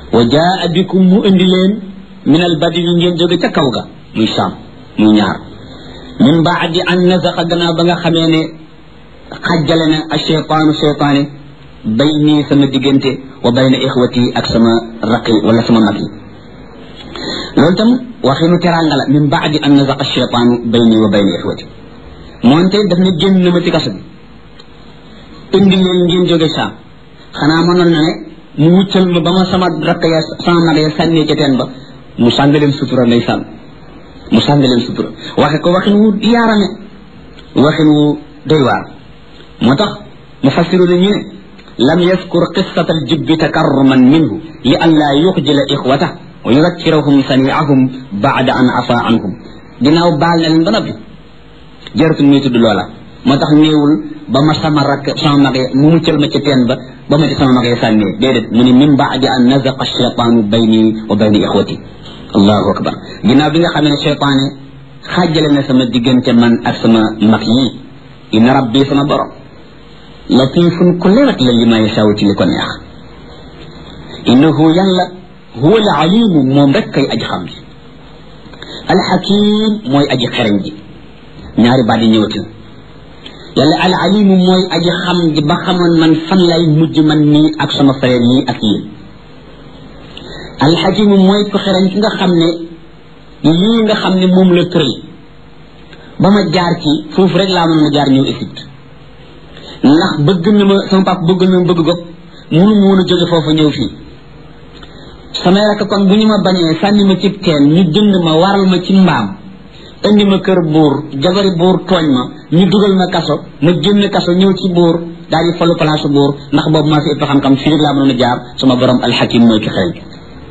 wa jaa bikum mu indi leen min al badi yi ngeen jóge ca kaw ga muy saam muy ñaar min baadi an nazaqa gannaaw ba nga xamee ne xajjale na a cheytaanu cheytaane bay nii sama diggante wa bayna ixwati ak sama raqi wala sama mag yi loolu tam waxinu teranga la min baadi an nazaqa cheytaanu bay nii wa bayna ixwati moonte daf ne génn na ma ci kaso bi indi leen ngeen jóge saam xanaa mënoon na ne mu wuccal ma ba ma sama rakk ya sama mag ya sànnee ca teen ba mu sàng leen sutura nday sànn mu sàng leen sutura waxe ko waxin wu yaarame waxin wu doy waar moo tax mu fassiru na ñu ne lam yaskur qissata aljibbi takarruman minhu li an laa yuxjila ixwata wa yudakkirahum saniahum baada an afa anhum ginnaaw baal na leen ba noppi jaratul muy tudd loola moo tax néewul ba ma sama rakk sama mag mu muccal ma ca teen ba ba ma ci sama mag sànnee déedéet mu ne min baadi an nazaqa cheytaanu bayni wa bayni ixwati allahu akbar ginnaaw bi nga xamee ne cheytaane xaajale na sama diggante man ak sama mag yi inna rabbi sama borom latifun ku lewet la li ma yasaw ci li ko neex innahu yàlla huwa al alimu moom rek kay aji xam ji alxakim mooy aji xereñ ji ñaari baat yi ñëwati yàlla al alimu mooy aji xam ji ba xamoon man fan lay mujj man nii ak sama frère yi ak yéen alxakimu mooy ko xereñ ki nga xam ne lii nga xam ne moom la tëral ba ma jaar ci foofu rek laa mën ma jaar ñëw Égypte ndax bëgg na ma sama papa bëgg na ma bëgg gopp munu mu woon a jóge foofu ñëw fii samay rakk kon bu ñu ma bañee sànni ma ci teen ñu jënd ma waral ma ci mbaam indi ma kër buur jabari buur tooñ ma ñu dugal ma kaso ma génn kaso ñëw ci buur daal di falu place buur ndax boobu maa fi ëpp xam-xam fii rek laa mënoon a jaar sama borom alxakim mooy ki xereñ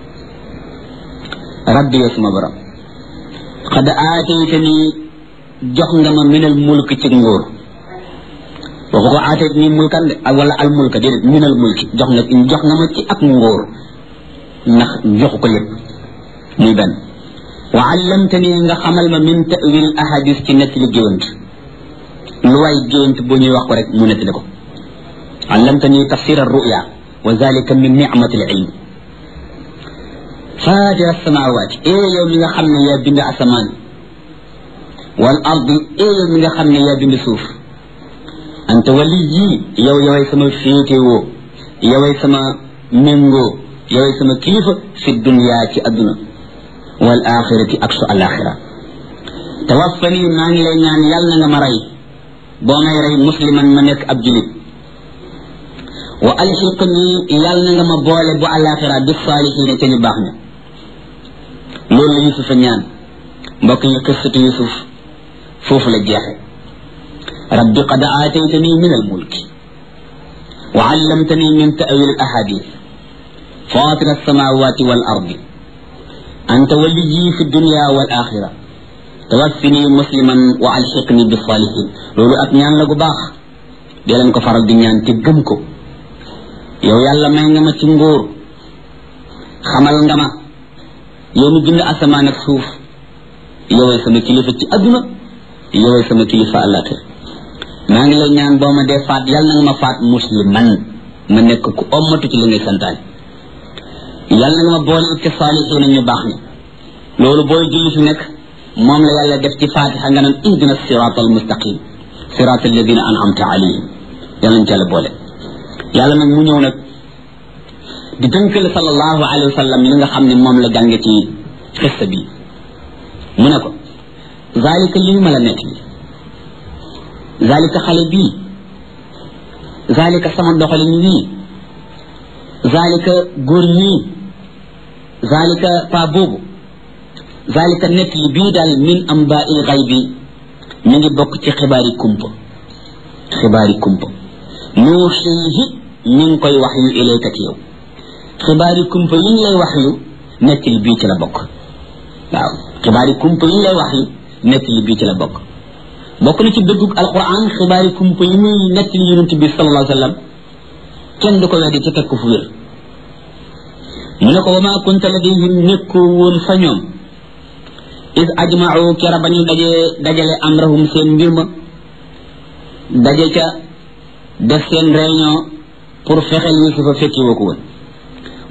rabbi yow sama borom xad aataytani jox nga ma minal mulk ci nguur waxu ko aatayt ni mulkan de wala al mulka déedéet minal mulki jox nga jox nga ma ci ak nguur ndax joxu ko lépp muy benn wa allamtani nga xamal ma min tawil ahadis ci nettali géwant lu waay géwant boo ñuy wax ko rek mu nettali ko allamtani tafsir arruya wa zalika min nicmati al ilm faatira samawaati ee yow mi nga xam ne yaa bind asamaan wal ardi ee yow mi nga xam ne yaa bind suuf anta wali yii yow yoway sama féetewoo yoway sama méngoo yoway sama kilifa fi dunya ci adduna wal axirati ak su alaxira tawaffani maa ngi lay ñaan yàlla na nga ma rey boo may rey musliman ma nekk ab julit wa alxiqni yàlla na nga ma boole bu alaxira bi saalihiina ca ñu baax ña loolu la yusufa ñaan mbokk yi qissatu yusuf foofu la jeexe rabbi qad aataytani min almulki wa allamtani min ta'wil alahadith fatir alsamawati wal ardi anta waliyi fi dunya wal axira tawaffini musliman wa alxiqni bi salihin loolu ak ñaan la gu baax dee leen ko faral di ñaan te gëm ko yow yàlla may nga ma ci ngóor xamal nga ma yow mi bind asamaan ak suuf yoway sama kilifa ci adduna yoway sama kilifa àllaaxira maa ngi lay ñaan boo ma dee faat yàlla na nga ma faat musliman ma nekk ku ommatu ci li ngay santaane yàlla na nga ma boole ci saalixiina ñu baax ni loolu booy julli fi nekk moom la yàlla def ci fatiha nga naan ihdina sirata al mustaqim sirata alladina an'amta alayhim yàlla ci yàlla boole yàlla nag mu ñëw nag di tënkal sallallahu alayhi wa sallam li nga xam ne moom la jànge ci xista bi mu ne ko zalika lii ma la nekk bi zalika xale bii zalika sama doxalin wii zalika góor ñii zalika pa boobu zalika nekk li bii daal min amba il xay bi mi ngi bokk ci xibaari kumpa xibaari kumpa nuuxiihi mi ngi koy wax yu ilayka ci yow xibaari kumpa yi ñu lay wax yu nekk li bii ci la bokk waaw xibaari kumpa yi ñu lay wax yu nekk li bii ci la bokk bokk na ci dëggug alquran xibaari kumpa yi muy nekk li yonent bi sallallahu alayhi wa sallam kenn du ko weddi ci teg ko fu wér mu ne ko wa maa kunta ladayhim nekkoo woon fa ñoom is ajmau kera ba ñu dajee dajale amrahum seen mbir ma daje ca def seen réunion pour fexeel yusufa fekki woo ko woon